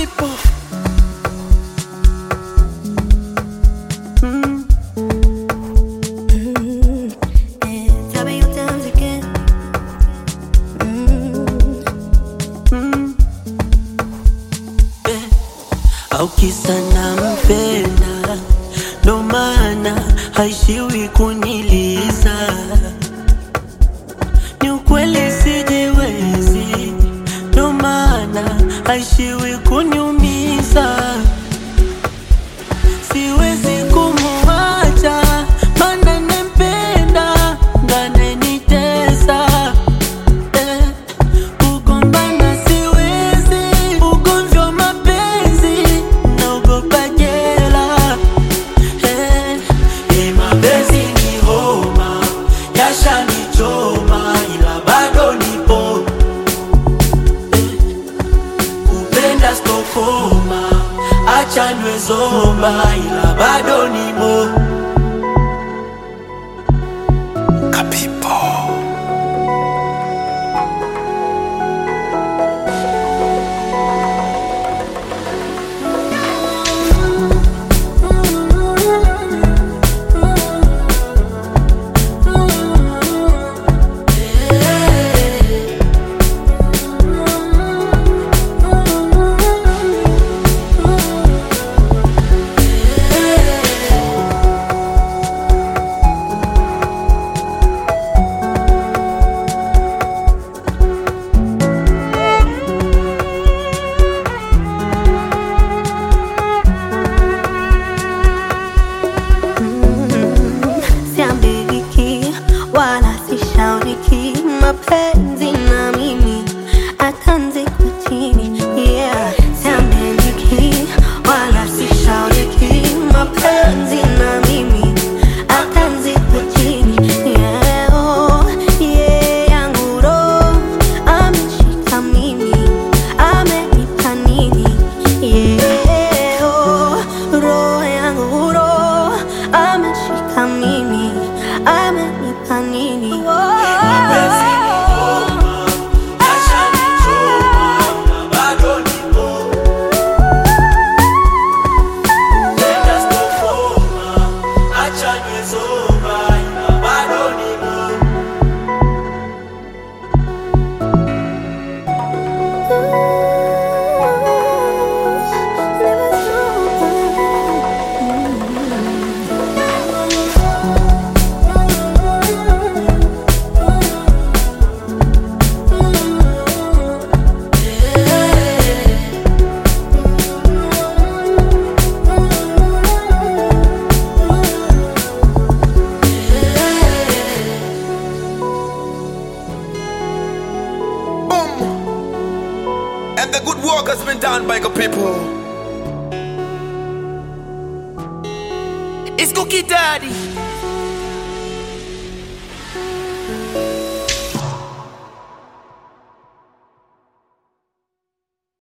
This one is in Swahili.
people. Tell me your times again. au kisa nampenda, ndo maana haishiwi kuniliza. Ni ukweli sijiwezi, ndo maana haishiwi kuniumiza. Siwezi kumuacha, maana nampenda, ndo ananitesa eh. Kugombana siwezi, ugomvi wa mapenzi naogopa jela. Eh, eh, mapenzi ni homa, yashanichoma ila bado nipo. Eh, kupenda stokoma, acha niwe zoba ila bado nimo. Kapipo. Siambiriki wala sishauriki mapenzi na mimi atanzi kwa chini yeah. Siambiriki wala sishauriki mapenzi na mimi atanzi kwa chini yeah. Oh, yeah. Yangu roho ameshika mimi amenipa nini yeah. Oh, roho yangu roho ameshika mimi amenipa nini Mapenzi ni homa, yashanichoma ila bado nipo. Kupenda stokoma, acha niwe zoba ila bado nipo. Boom. And the good work has been done by the people. It's Cookie Daddy.